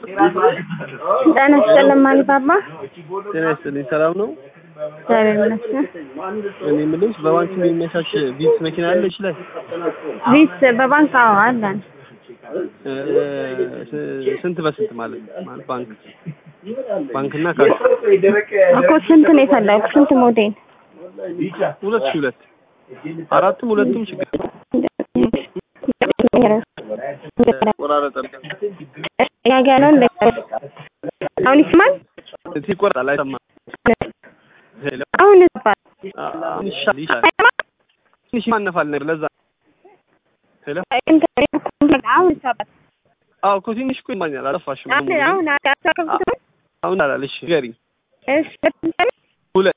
ጤና ይስጥልን ማንባባ። ጤና ይስጥልኝ። ሰላም ነው? እግዚአብሔር ይመስገን። እኔ የምልሽ በባንክ የሚመቻች ቪትስ መኪና አለች ላይ ቪስ በባንክ አዎ አለን። እ፣ ስ- ስንት በስንት ማለት ማለት ባንክ ባንክና ካሽ እኮ ስንት ነው የፈለጉት? ስንት ሞዴል? ሁለት ሺህ ሁለት አራቱም ሁለቱም ችግር ቆራረጠ ያገነውን አሁን ይስማል። ሲቆርጣል አይሰማም። ሄሎ አሁን ይስማል። አሁን ይሻል ይሻል ትንሽ ማነፋል ነገር ለዛ ሄሎ አሁን ይስማል። አዎ እኮ ትንሽ እኮ ይማኛል አልጠፋሽም አሁን አሁን አካከብኩት አሁን አላለሽ ንገሪኝ እሺ ሁለት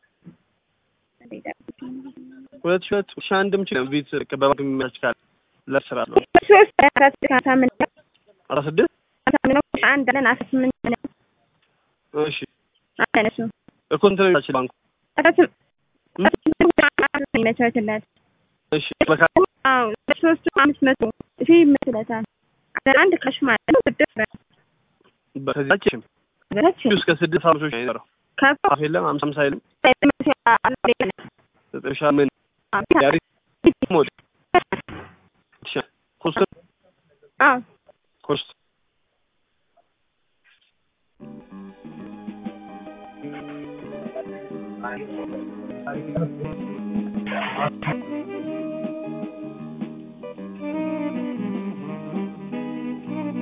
ሁለት ሺህ ሁለት ሺህ አንድም ችግር ቪት በባንክ የሚመቻች ካለ ለስራ ነው ሶስት አራት ሳምንት አስራ ስድስት ሳምንት አንድ አለን አስራ ስምንት ነው እሺ አለን እሱ እኮ እንትን ነው ባንኩ አስራ ስምንት ይመቻችለት እሺ በካ አዎ ሶስቱ አምስት መቶ ሺህ ይመስለታል። አንድ ካሽ ማለት ነው ስድስት ብር በከዚያችም ብለች እስከ ስድስት አምሶች ነው የሚኖረው ከፍ አፍ የለም አምሳ አምሳ የለም ዘጠኝ ሺህ ምን ያሪ ሞድ ኮስት አዎ ኮስት